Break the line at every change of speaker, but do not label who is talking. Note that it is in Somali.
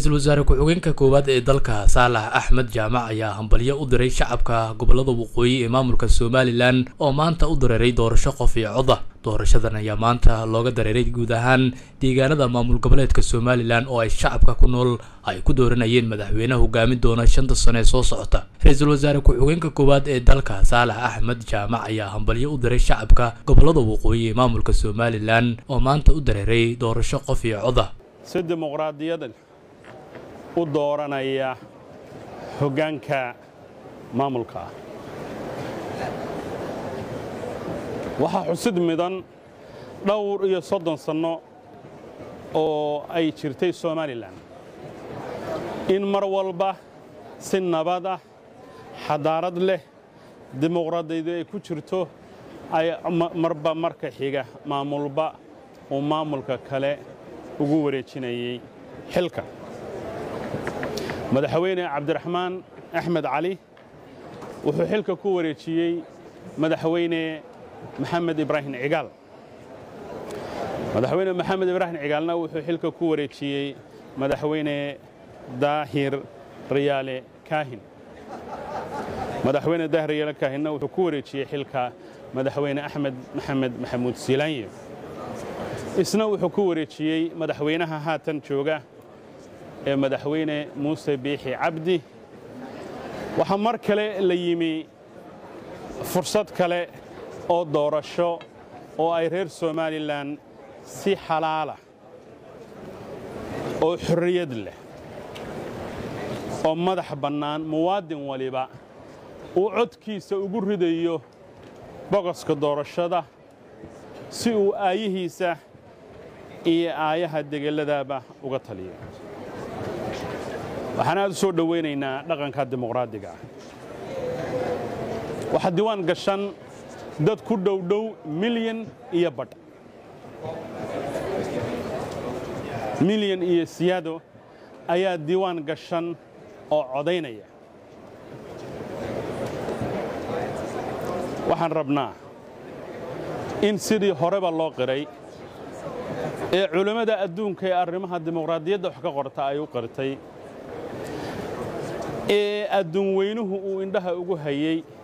ra-iisul wasaare ku-xigeenka koowaad ee dalka saalax axmed jaamac ayaa hambalyo u diray shacabka gobolada waqooyi ee maamulka somalilan oo maanta u dareeray doorasho qof iyo coda doorashadan ayaa maanta looga dareeray guud ahaan deegaanada maamul goboleedka somalilan oo ay shacabka ku nool ay ku dooranayeen madaxweyne hogaamin doona shanta sano ee soo socota ra-iisul wasaare ku-xigeenka koowaad ee dalka saalax axmed jaamac ayaa hambalyo u diray shacabka gobolada waqooyi ee maamulka somalilan oo maanta u dareeray doorasho qof iyo coda
si dimuqraadiyad u dooranaya hoggaanka maamulka ah waxaa xusid midan dhowr iyo soddon sanno oo ay jirtay somalilan in mar walba si nabad ah xadaarad leh dimuqraadiyadu ay ku jirto ay marba marka xiga maamulba uu maamulka kale ugu wareejinayay xilka madaxweyne cabdiraxmaan axmed cali wuxuu xilka ku wareejiyey madaxweyne maxamed ibraahim cigaal madaxweyne maxamed ibraahim cigaalna wuxuu xilka ku wareejiyey madaxweyne daahir riyaale kaahin madaxweyne daahir riyaale kaahinna wuxuu ku wareejiyey xilka madaxweyne axmed maxamed maxamuud siilaanye isna wuxuu ku wareejiyey madaxweynaha haatan jooga ee madaxweyne muuse biixi cabdi waxaa mar kale la yimi fursad kale oo doorasho oo ay reer somalilan si xalaala oo xorriyad leh oo madax bannaan muwaadin waliba uu codkiisa ugu ridayo bogoska doorashada si uu aayihiisa iyo aayaha degeladaaba uga taliyo waxaan aad u soo dhowaynaynaa dhaqanka dimuqraadiga ah waxaa diiwaan gashan dad ku dhowdhow milyan iyo badh milyan iyo siyaado ayaa diiwaan gashan oo codaynaya waxaan rabnaa in sidii horeba loo qiray ee culimmada adduunka ee arrimaha dimuqraadiyadda wax ka qorta ay u qirtay ee adduun weynuhu uu indhaha ugu hayey